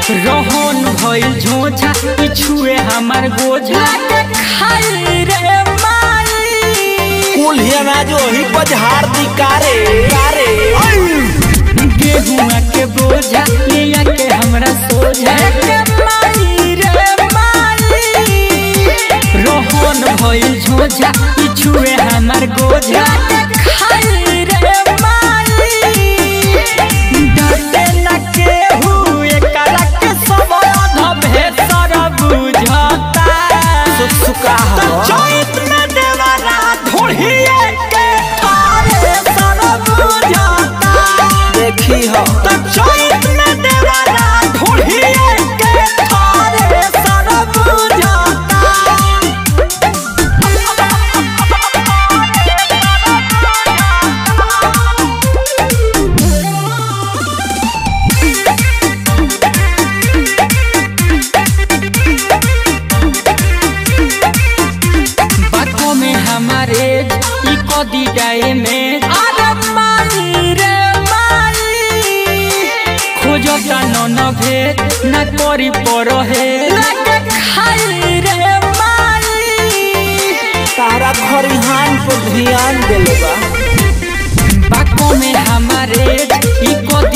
रोहन भइल झोझा ई छुए हमार गोझा के खाई रे माई कुल्हिया ना जो ही बजहार दी कारे कारे गेहुआ के बोझा ले आके हमरा सोझा के माई रे माई रोहन भइल झोझा ई छुए हमार गोझा के खाई रे माई डटे न केहू एकरा के सब धबे सर बुझता सुख सुका तो हो चैत में देवरा ढोढ़िए के थारे सर बुझता देखी हो तो चैत में देवरा ढोढ़िए के थारे सर बुझता बातों में हमारे ई कदी जाए में अरे माई रे माई खोजो ता न भेद न करी पर हे लगे खाई रे माई तारा खरिहान पर ध्यान देले बा बातों में हमारे ई कदी